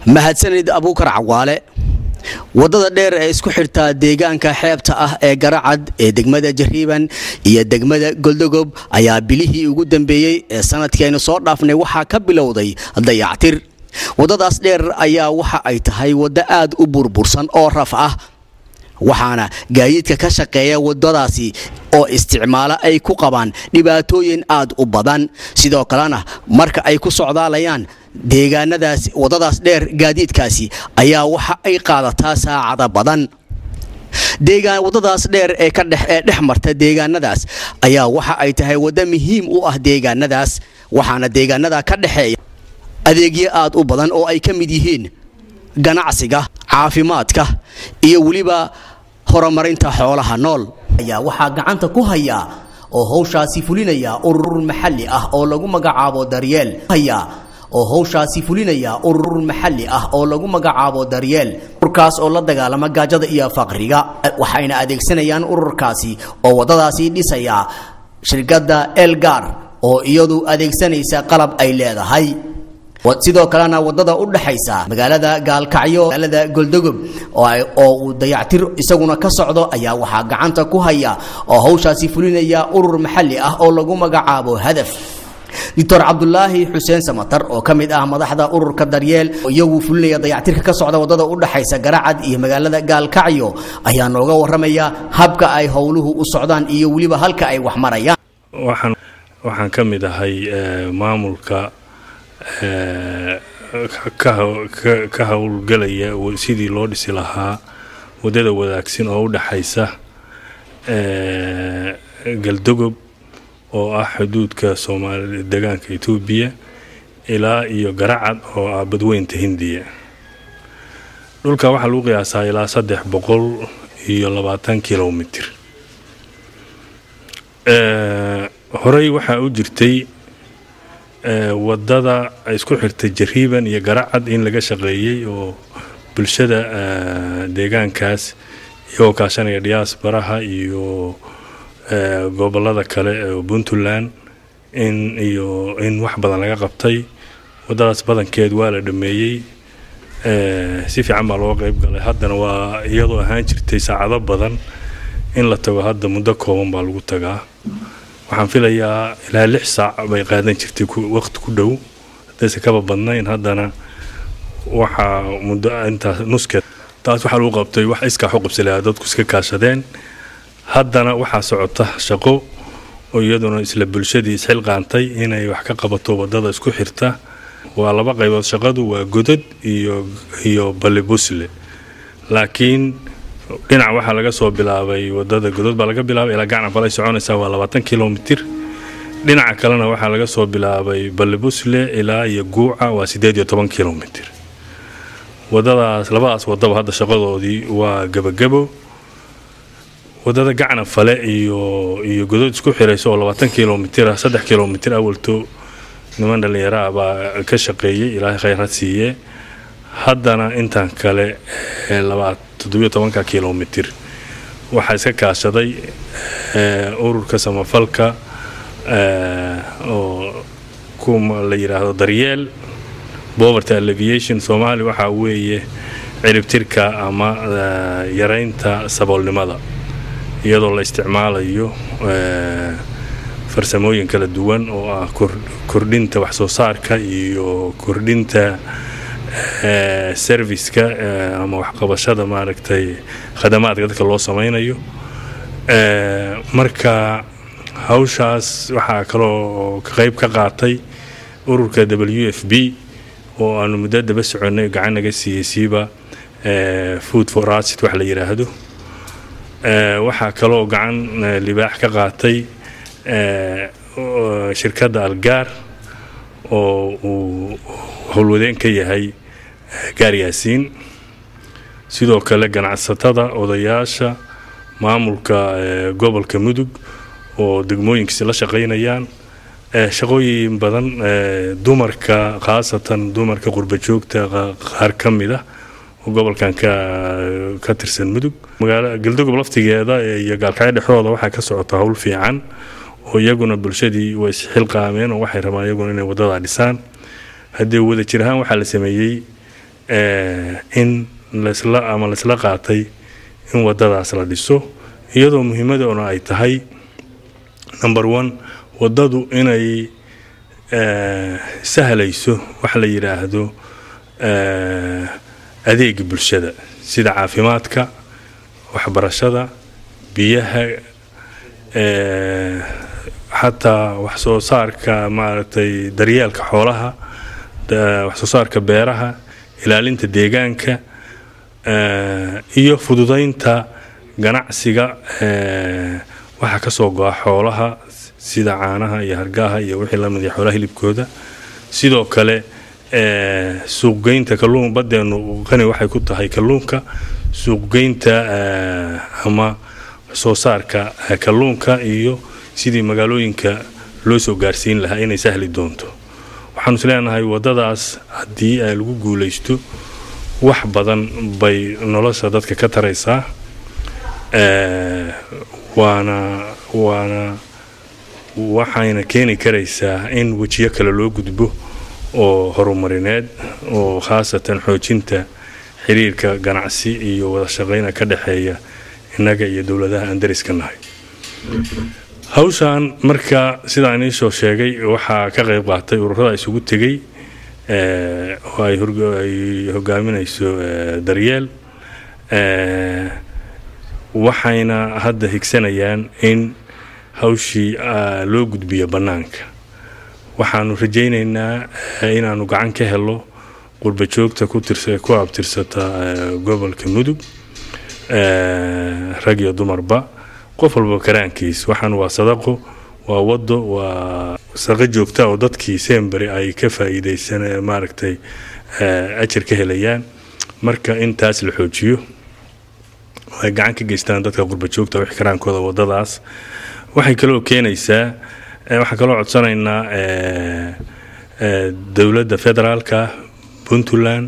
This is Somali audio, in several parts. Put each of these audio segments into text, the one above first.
mahadsanid abuukar cawaale waddada dheer ee isku xidhtaa deegaanka xeebta ah ee garacad ee degmada jariiban iyo degmada goldogob ayaa bilihii ugu dambeeyey ee sanadkii aynu soo dhaafnay waxaa ka bilowday dayactir waddadaas dheer ayaa waxa ay tahay waddo aad u burbursan oo raf ah waxaana gaadiidka ka shaqeeya waddadaasi oo isticmaalo ay ku qabaan dhibaatooyin aad u badan sidoo kalena marka ay ku socdaalayaan deegaanadaas waddadaas dheer gaadiidkaasi ayaa waxa ay qaadataa saacada badan deegaan waddadaas dheer ee ka dhex ee dhex marta deegaanadaas ayaa waxa ay tahay waddo muhiim u ah deegaanadaas waxaana deegaanada ka dhexeeya adeegyo aad u badan oo ay ka mid yihiin ganacsiga caafimaadka iyo weliba horumarinta xoolaha nool ayaa waxaa gacanta ku haya oo howshaasi fulinaya urur maxalli ah oo lagu magacaabo daryeel haya oo howshaasi fulinaya urur maxalli ah oo lagu magacaabo daryeel ururkaas oo la dagaalama gaajada iyo faqriga waxayna adeegsanayaan ururkaasi oo waddadaasi dhisaya shirkadda elgar oo iyadu adeegsanaysa qalab ay leedahay sidoo kalena wadada u dhaxaysa magaalada gaalkacyo magaalada goldogob oo uu dayactir isaguna ka socdo ayaa waxaa gacanta ku haya oo hawshaasi fulinaya urur maxalli ah oo lagu magacaabo hadaf doctor cabdulaahi xuseen samatar oo ka mid ah madaxda ururka daryeel iyagu fulinaya dayactirka ka socda wadada u dhaxaysa garacad iyo magaalada gaalkacyo ayaa nooga waramaya habka ay howluhu u socdaan iyo weliba halka ay wax marayaan waxaan ka mid ahay maamulka ka howlgelaya sidii loo dhisi lahaa waddada wadaagsan oo u dhaxaysa galdogob oo ah xuduudka soomaali degaanka etoobiya ilaa iyo garacad oo ah badweynta hindiya dhulka waxaa lagu qiyaasaa ilaa saddex boqol iyo labaatan kilomitir horey waxaa u jirtay wadada isku xirtay jariiban iyo garacad in laga shaqeeyey oo bulshada deegaankaas iyagoo kaashanaya diaasbaraha iyo gobolada kale ee puntland in iyo in wax badan laga qabtay wadadaas badankeed waa la dhameeyey si fiican baa looga qeyb galay haddana waa iyadoo ahaan jirtay saacado badan in la tago hadda muddo kooban baa lagu tagaa waxaan filayaa ilaa lix saac bay qaadan jirtay waqti ku dhow haddayse kaba badnayn haddana waxaa muddo intaas nuskeed taas waxaa lagu qabtay wax iskaa xuqubsalaa dadku iska kaashadeen haddana waxaa socota shaqo oo iyaduna isla bulshadii isxilqaantay inay wax ka qabato wadada isku xirta waa laba qaybood shaqadu waa godad iyo iyo balibusle laakiin dhinac waxaa laga soo bilaabay wadada godod baa laga bilaabay ilaa gacna falay soconaysaa waa labaatan kilomitir dhinaca kalena waxaa laga soo bilaabay balibusle ilaa iyo guuca waa siddeed iyo toban kilomitir wadadaas labadaas wadaba hadda shaqadoodii waa gebagabo wadada gacna fale iyo iyo godod isku xiraysa oo labaatan kilomitir ah saddex kilomitir awalto niman dhallinyaro ah baa ka shaqeeyey ilaahay khayrad siiye haddana intan kale toddobiyo tobanka kilomitir waxaa iska kaashaday ururka samafalka oo kuma la yidhaahdo daryeel poverty alleviation soomaali waxaa weeye ciribtirka ama yaraynta saboolnimada iyadoo la isticmaalayo farsamooyin kala duwan oo ah kordhinta waxsoo saarka iyo kordhinta serviceka ama waxqabashada maaragtay khadamaadka dadka loo samaynayo marka hawshaas waxaa kaloo qayb ka qaatay ururka w f b oo aanu muddo daba soconnay gacan naga siiyey siiba food for acid wax la yidhaahdo waxaa kaloo gacan libaax ka qaatay shirkadda algaar oo uu howlwadeen ka yahay gaar yaasiin sidoo kale ganacsatada odayaasha maamulka gobolka mudug oo degmooyinkiisi la shaqaynayaan shaqooyin badan dumarka khaasatan dumarka qurba joogta qaar ka mid ah oo gobolkan ka tirsan mudug magaala galdogob laftigeeda iyo gaalkacyo dhexdooda waxaa ka socota howl fiican oo iyaguna bulshadii way isxilqaameen oo waxay rabaan iyaguna inay wadadaa dhisaan haddee wada jir ahaan waxaa la sameeyey in lasla ama laisla qaatay in wadadaas la dhiso iyadoo muhiimadoona ay tahay number one waddadu inay sahlayso wax la yidhaahdo adeega bulshada sida caafimaadka waxbarashada biyaha xataa wax soo saarka maaragtay daryeelka xoolaha wax soo saarka beeraha ilaalinta deegaanka iyo fududaynta ganacsiga waxa ka soo go'a xoolaha sida caanaha iyo hargaha iyo wixii lamid iyo xoolaha hilibkooda sidoo kale suuqgeynta kalluun badeenu qani waxay ku tahay kalluunka suuqgeynta ama soo saarka kalluunka iyo sidii magaalooyinka loo soo gaarsiin lahaa inay sahli doonto waxaanu is leenahay waddadaas haddii lagu guulaysto wax badan bay nolosha dadka ka taraysaa waana waana waxayna keeni karaysaa in wejiyo kale loo gudbo oo horumarineed oo khaasatan xoojinta xiriirka ganacsi iyo wada shaqayna ka dhexeeya innaga iyo dowladaha aan dariska nahay hawshan marka sidaan iisoo sheegay waxaa ka qayb qaatay ururada isugu tegey oo ay hogaaminayso daryeel waxayna hadda higsanayaan in hawshii loo gudbiyo bannaanka waxaanu rajaynaynaa inaanu gacan ka helo qurba joogta ku abtirsata gobolka mudug rag iyo dumarba qof walba karaankiis waxaan waa sadaqo waa wado waa saqo joogta oo dadkii semberi ay ka faa'iidaysan maaragtay ajar ka helayaan marka in taas la xoojiyo ay gacan ka geystaan dadka qurba joogta wix karaankooda wadadaas waxay kaloo keenaysaa waxaan kaloo codsanaynaa dowladda federaalka puntland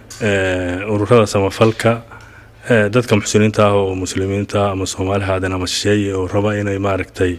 ururada samafalka dadka muxsiniinta ah oo muslimiinta ama soomaali haadan ama shisheeye oo raba inay maaragtay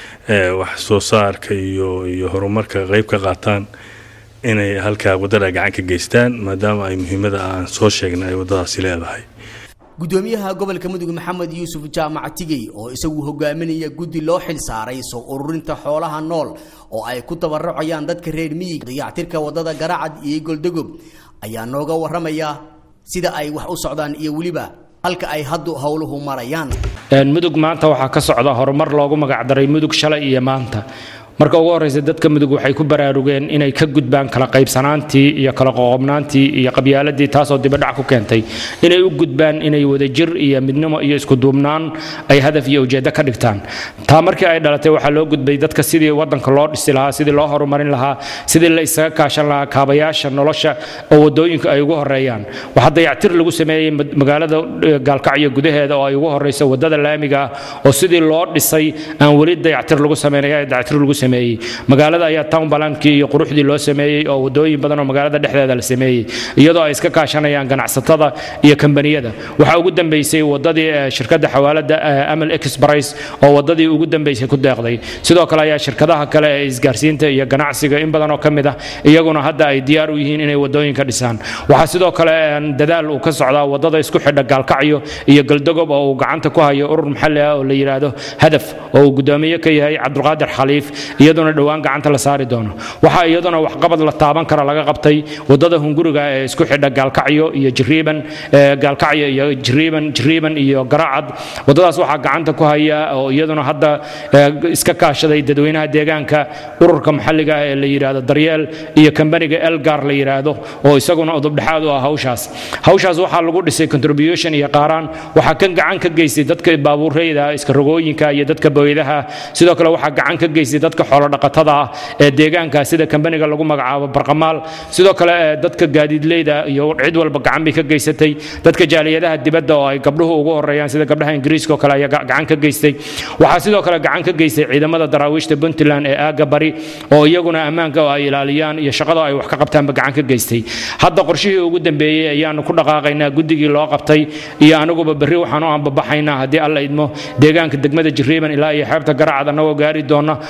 wax soo saarka iyo iyo horumarka qeyb ka qaataan inay halkaa waddada gacan ka geystaan maadaama ay muhiimada aan soo sheegnay ay waddadaasi leedahay gudoomiyaha gobolka mudug maxamed yuusuf jaamac tigey oo isagu hogaaminaya guddi loo xil saaray soo ururinta xoolaha nool oo ay ku tabarucayaan dadka reer miyiga dayactirka waddada garacad iyo goldogob ayaa nooga waramaya sida ay wax u socdaan iyo weliba halka ay haddu howluhu marayaan mudug maanta waxaa ka socda horumar loogu magacdaray mudug shalay iyo maanta marka ugu horreysa dadka mudug waxay ku baraarugeen inay ka gudbaan kala qaybsanaantii iyo kala qoqobnaantii iyo qabyaaladii taasoo dibadhac ku keentay inay u gudbaan inay wadajir iyo midnimo iyo iskuduubnaan ay hadaf iyo ujeeddo ka dhigtaan taa markii ay dhalatay waxaa loo gudbay dadka sidii wadanka loo dhisi lahaa sidii loo horumarin lahaa sidii la isaga kaashan lahaa kaabayaasha nolosha oo wadooyinka ay ugu horeeyaan waxaa dayactir lagu sameeyey magaalada gaalkacyo gudaheeda oo ay ugu horeyso wadada laamiga ah oo sidii loo dhisay aan weli dayactir lagu sameynaya dayactir lagu magaalada ayaa town balankii iyo quruxdii loo sameeyey oo wadooyin badan oo magaalada dhexdeeda la sameeyey iyadoo ay iska kaashanayaan ganacsatada iyo kambaniyada waxaa ugu dambeysay wadadii shirkadda xawaalada amal express oo wadadii ugu dambeysay ku deeqday sidoo kale ayaa shirkadaha kale ee isgaarsiinta iyo ganacsiga in badan oo ka mid ah iyaguna hadda ay diyaar u yihiin inay wadooyinka dhisaan waxaa sidoo kale dadaal uu ka socdaa wadada isku xidha gaalkacyo iyo galdogob oo uu gacanta ku hayo urur maxalli ah oo la yidhaahdo hadaf oo uu gudoomiye ka yahay cabdulqaadir xaliif iyaduna dhowaan gacanta la saari doono waxaa iyaduna waxqabad la taaban kara laga qabtay wadada hunguriga ee isku xidha gaalkacyo iyo jiriiban gaalkacyo iyo jiriiban jiriiban iyo garacad wadadaas waxaa gacanta ku haya oo iyaduna hadda iska kaashaday dadweynaha deegaanka ururka maxalliga ah ee la yidhaahdo daryeel iyo kambaniga elgar la yidhaahdo oo isaguna udubdhexaad u ah hawshaas hawshaas waxaa lagu dhisay contribution iyo qaaraan waxaa kan gacan ka geystay dadka baabuureyda iska rogooyinka iyo dadka booyadaha sidoo kale waxaa gacan ka geystay dadka xoolodhaqatada ah ee deegaanka sida kambaniga lagu magacaabo barqamaal sidoo kale dadka gaadiidleyda iyo cid walba gacan bay ka geysatay dadka jaaliyadaha dibadda oo ay gabdhuhu ugu horeeyaan sida gabdhaha ingiriiska oo kale ayaa gacan ka geystay waxaa sidoo kale gacan ka geystay ciidamada daraawiishta puntland ee aaga bari oo iyaguna ammaanka oo ay ilaaliyaan iyo shaqada ay wax ka qabtaanba gacan ka geystay hadda qorshihii ugu dambeeyey ayaanu ku dhaqaaqaynaa guddigii loo qabtay iyo aniguba berri waxaanu aanbabaxaynaa haddii alla idmo deegaanka degmada jiriiban ilaa iyo xeebta garacad annagoo gaari doona waxaanu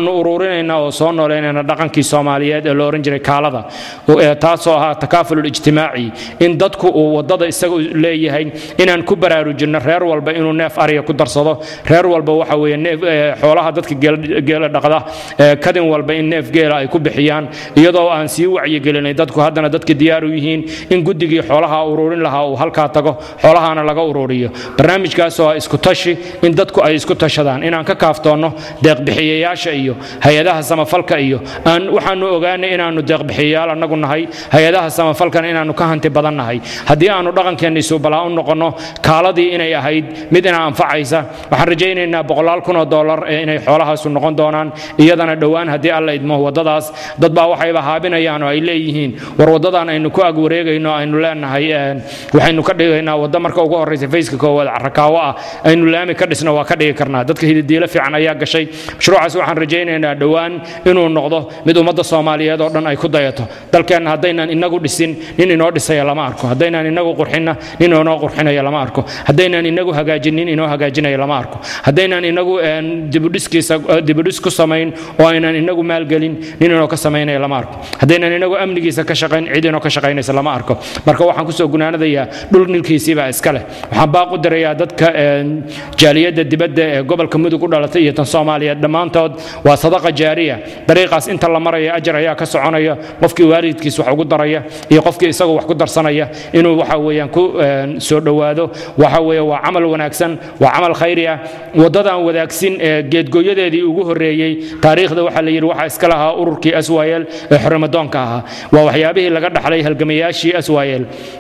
waxaanu ururinaynaa oo soo noolaynaynaa dhaqankii soomaaliyeed ee la ohan jiray kaalada taasoo ahaa takaafulul ijtimaaci in dadku uu wadada isaga leeyahay inaan ku baraarujinno reer walba inuu neef ariga ku darsado reer walba waxa weeye neef xoolaha dadka geela dhaqda kadin walba in neef geela ay ku bixiyaan iyadoo aan sii wacyigelinay dadku haddana dadka diyaar u yihiin in guddigii xoolaha ururin lahaa uu halkaa tago xoolahaana laga ururiyo barnaamijkaasoo ah isku tashi in dadku ay isku tashadaan inaan ka kaaftoonno deeqbixiyayaasha iyo hay-adaha samafalka iyo aan waxaanu ogaanay inaannu deeqbixiyayaal annagu nahay hay-adaha samafalkana inaannu ka hanti badan nahay haddii aanu dhaqankeenna isubalaa u noqonno kaaladii inay ahayd mid ina anfacaysa waxaan rajaynaynaa boqolaal kun oo dollar ee inay xoolahaasu noqon doonaan iyadana dhowaan haddii alla idmo waddadaas dad baa waxayba haabinayaan oo ay leeyihiin war waddadan aynu ku ag wareegayno aynu leenahay waxaynu ka dhigaynaa wadda marka ugu horraysa fayska koowaad carakaawo ah aynu laami ka dhisno waa ka dhigi karnaa dadka hididiilo fiican ayaa gashay mashruucaas waxaan rajaynaynaa dhowaan inuu noqdo mid ummadda soomaaliyeed oo dhan ay ku dayato dalkeenna haddaynan inagu dhisin nin inoo dhisaya lama arko haddaynaan inagu qurxinna nin inoo qurxinaya lama arko haddaynaan inagu hagaajin nin inoo hagaajinaya lama arko haddaynaan inagu dibudhiskiisa dibudhis ku samayn oo aynan inagu maalgelin nin inoo ka samaynaya lama arko haddaynaan inagu amnigiisa ka shaqayn cid inoo ka shaqaynaysa lama arko marka waxaan kusoo gunaanadayaa dhul nilkiisiibaa iska leh waxaan baaq u dirayaa dadka jaaliyadda dibadda ee gobolka mudug u dhalatay iyo tan soomaaliyeed dhammaantood waa sadaqa jaariya dariiqaas inta la maraya ajar ayaa ka soconaya qofkii waalidkiis wax ugu daraya iyo qofkii isagu wax ku darsanaya inuu waxa weeyaan ku soo dhowaado waxa weeye waa camal wanaagsan waa camal khayri ah waddadan wadaagsin ee geedgooyadeedii ugu horreeyey taariikhda waxaa la yidhi waxaa iska lahaa ururkii aswaayeel ee xorrimadoonka ahaa waa waxyaabihii laga dhaxlay halgamayaashii aswaayeel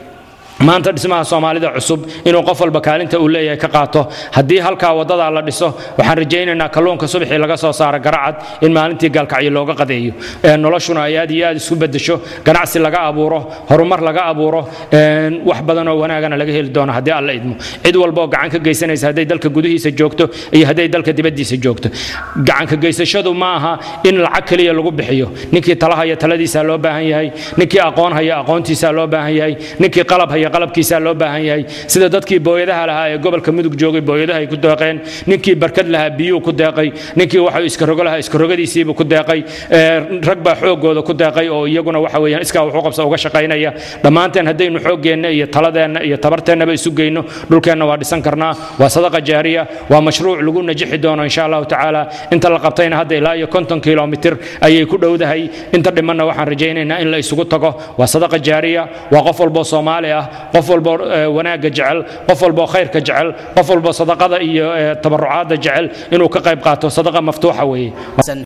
maanta dhismaha soomaalida cusub inuu qof walba kaalinta uu leeyahay ka qaato haddii halkaa waddadaa la dhiso waxaan rajaynaynaa kalluunka subaxii laga soo saara garacad in maalintii gaalkacyo looga qadeeyo noloshuna ay aad iyo aad isku bedesho ganacsi laga abuuro horumar laga abuuro wax badan oo wanaagana laga heli doono haddii alla idmo cid walba oo gacan ka geysanaysa hadday dalka gudihiisa joogto iyo hadday dalka dibaddiisa joogto gacanka geysashadu ma aha in lacag keliya lagu bixiyo ninkii talahaya taladiisaa loo baahan yahay ninkii aqoon haya aqoontiisaa loo baahan yahay ninkii qalab haya qalabkiisaa loo baahan yahay sida dadkii booyadaha lahaa ee gobolka mudug joogay booyadaha ay ku deeqeen ninkii barkad lahaa biyuu ku deeqay ninkii waxa iska rogo lahaa iska rogadiisiibuu ku deeqay rag baa xoogooda ku deeqay oo iyaguna waxa weeyaan iskaa wuxuu qabsa uga shaqaynaya dhammaanteen haddaynu xooggeenna iyo taladeenna iyo tabarteennaba isu geyno dhulkeenna waa dhisan karnaa waa sadaqa jaariya waa mashruuc lagu najixi doono insha allahu tacaala inta la qabtayna hadda ilaa iyo konton kilomitir ayay ku dhowdahay inta dhimanna waxaan rajaynaynaa in la isugu tago waa sadaqa jaariya waa qof walboo soomaali ah qof walbo wanaagga jecel qof walbo khayrka jecel qof walbo sadaqada iyo tabarucaadda jecel inuu ka qayb qaato sadaqa maftuuxa weeye